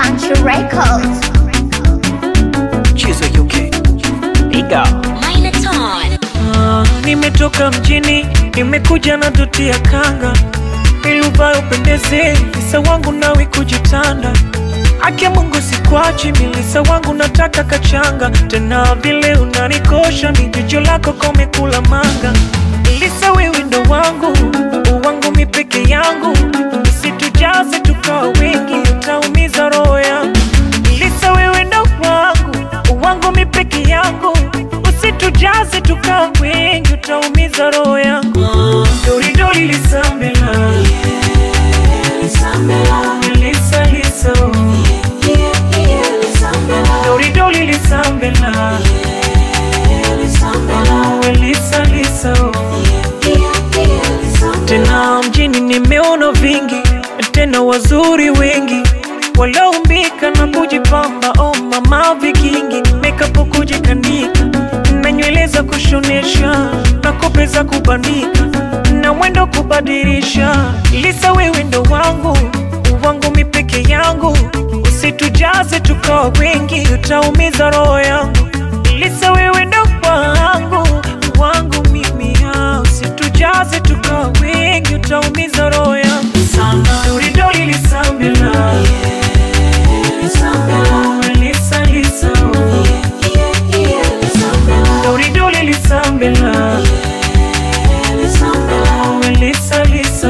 Country Records. Chizo UK. Piga. Minotaur. Ah, nimetoka mjini, nimekuja na doti ya kanga ili uvae upendeze, lisa wangu nawe kujitanda. Akia Mungu sikwachi, milisa wangu nataka kachanga, tena vile unanikosha, ni jicho lako komekula manga. Lisa wewe ndo wangu, uwangu mi peke yangu, usitujaze tukawa wengi, utaumiza roho yangu. Lisa wewe ndo wangu, uwangu mi peke yangu, usitujaze tukawa wengi, utaumiza roho yangu. Doridori lisambela, Lisa Lisa, Doridori lisambela, Oh, Lisa Lisa, tena mjini nimeona vingi, tena wazuri wengi walioumbika na kujipamba. Oh mama vikingi, makeup kujikanika na nywele za kushonesha na kope za kubandika na mwendo kubadilisha. Lisa, wewe ndo wangu wangu mi peke yangu, usitujaze tukawa wengi, utaumiza roho yangu. Lisa, wewe ndo wangu wangu mimi, ah, usitujaze tukawa wengi, utaumiza roho yangu sana. Doridoli lisambela, Oh, Lisa, Lisa, Doridoli lisambela, Oh, Lisa, Lisa.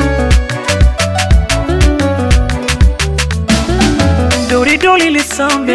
Doridoli lisambela